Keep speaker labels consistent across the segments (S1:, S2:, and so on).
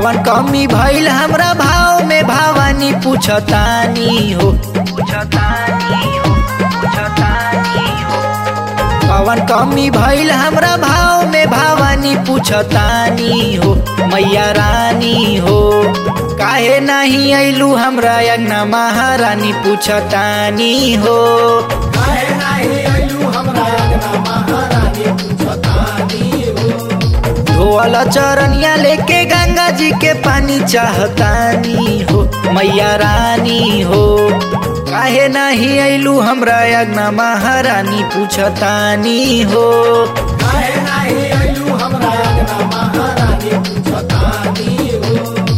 S1: कवन कमी भइल हमरा भाव में भवानी पूछतानी हो कवन कमी भइल हमरा भाव में भवानी पूछतानी हो मैया रानी हो काहे नहीं अइलू हमरा यज्ञ महारानी पूछतानी हो
S2: काहे नाही अइलू हमरा अंगना महारानी पूछतानी हो
S1: धोअल चरनिया लेके गंगा जी के पानी चाहतानी हो मैया रानी हो काहे नहीं अइलू हमरा यज्ञ महारानी पूछतानी हो
S2: काहे नाही अइलू हमरा अंगना महारानी पूछतानी हो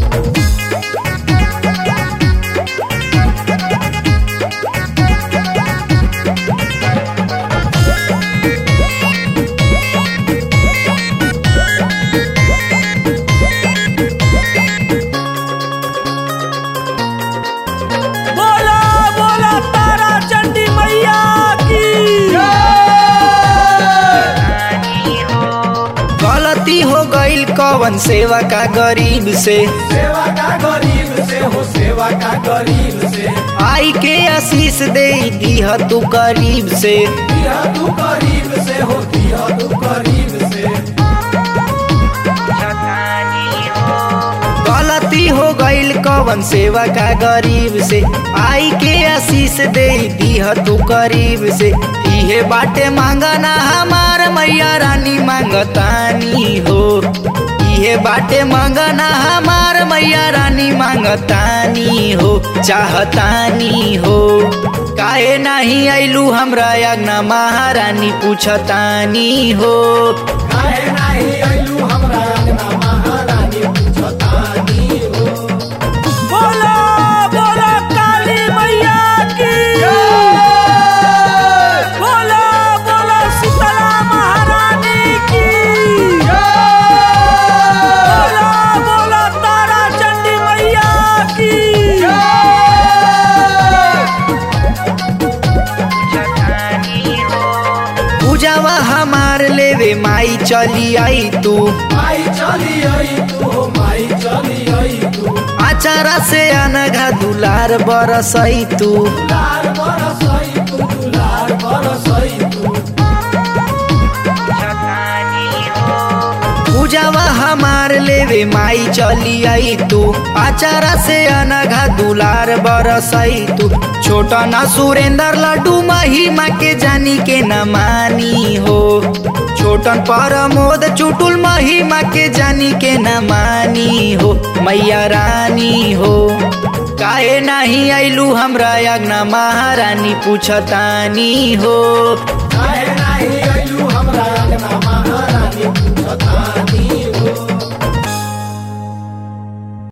S3: बोला बोला तारा चंडी मैया की
S1: गलती हो गईल कवन सेवा का गरीब से
S2: सेवा का गरीब से हो सेवा का गरीब से
S1: आई के आशीष दे दीह तू करीब से
S2: दिया तू गरीब से हो दिया तू गरीब से
S1: गलती हो गईल कवन सेवा का गरीब से आई के आशीष दे दीह तू करीब से इहे बाटे मांगना हमार मैया रानी मांगतानी हो इहे बाटे मांगना हमार मैया रानी मांगतानी हो चाहतानी हो काहे नहीं अइलू हमरा यज्ञ महारानी पूछतानी हो
S2: काहे नाही अइलू हमरा अंगना महारानी पूछतानी हो
S3: बोला बोला काली मैया की बोला बोला शीतला महारानी की बोला बोला तारा चंडी मैया की
S1: पूजावा हमार लेवे माई चली आई तू
S2: माई चली आई तू हो माई चली आई तू
S1: आचारा से अनघा दुलार बरसई तू
S2: दुलार बरसई तू दुलार बरसई तू
S1: पूजावा हमार लेवे माई चली आई तू आचारा से अनघा दुलार बरसई तू छोटा ना सुरेंद्र लड्डू महिमा के जानी के न मानी हो छोटन परमोद चुटुल महिमा के जानी के न मानी हो मैया रानी हो काहे नहीं अइलू हमरा यज्ञ महारानी पूछतानी हो
S2: काहे नाही अइलू हमरा अंगना महारानी पूछतानी